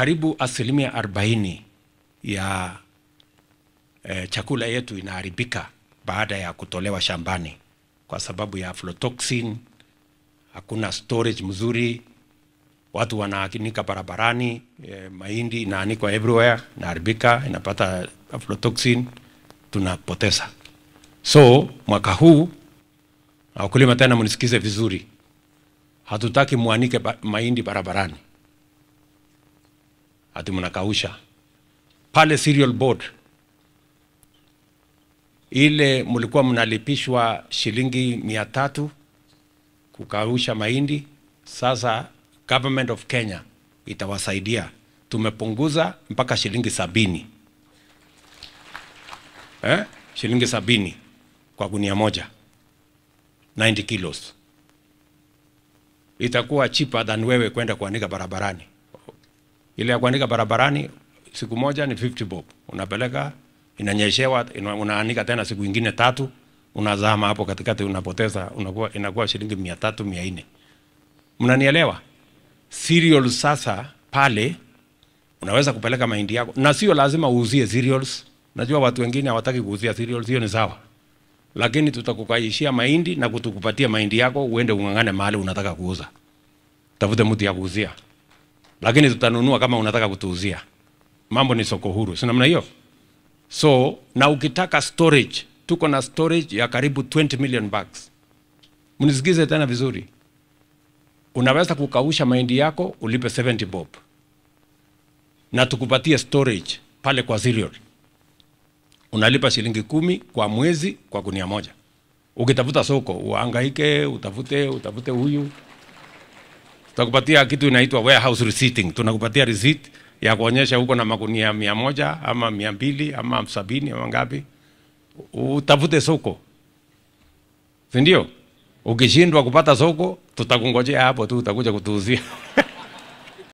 karibu asilimia 40 ya eh, chakula yetu inaharibika baada ya kutolewa shambani kwa sababu ya aflatoxin. Hakuna storage mzuri, watu wanaanika barabarani, eh, mahindi inaanikwa everywhere, inaharibika, inapata aflatoxin, tunapoteza. So mwaka huu na wakulima tena, mnisikize vizuri, hatutaki mwanike ba mahindi barabarani ati mnakausha pale cereal board ile mlikuwa mnalipishwa shilingi mia tatu kukausha mahindi. Sasa government of Kenya itawasaidia, tumepunguza mpaka shilingi sabini eh? shilingi sabini kwa gunia moja 90 kilos, itakuwa cheaper than wewe kwenda kuanika barabarani. Ile ya kuanika barabarani siku moja ni 50 bob, unapeleka inanyeshewa, ina- unaanika tena siku ingine tatu, unazama hapo katikati, unapoteza, unakuwa inakuwa shilingi mia tatu mia nne. Mnanielewa? Cereals sasa pale unaweza kupeleka mahindi yako, na sio lazima uuzie cereals. Najua watu wengine hawataki kuuzia cereals, hiyo ni sawa, lakini tutakukaishia mahindi na kutukupatia mahindi yako, uende ung'ang'ane mahali unataka kuuza, tafute mtu ya kuuzia, lakini tutanunua kama unataka kutuuzia. Mambo ni soko huru, si namna hiyo? So na ukitaka storage, tuko na storage ya karibu 20 million bags. Mnisikize tena vizuri, unaweza kukausha mahindi yako ulipe 70 bob na tukupatie storage pale kwa cereal, unalipa shilingi kumi kwa mwezi kwa gunia moja. Ukitafuta soko uhangaike, utafute utafute huyu, tutakupatia kitu inaitwa warehouse receipting. Tunakupatia receipt ya kuonyesha huko na magunia mia moja ama mia mbili ama sabini ama ngapi, utafute soko, si ndio? Ukishindwa kupata soko, tutakungojea hapo tu, utakuja kutuuzia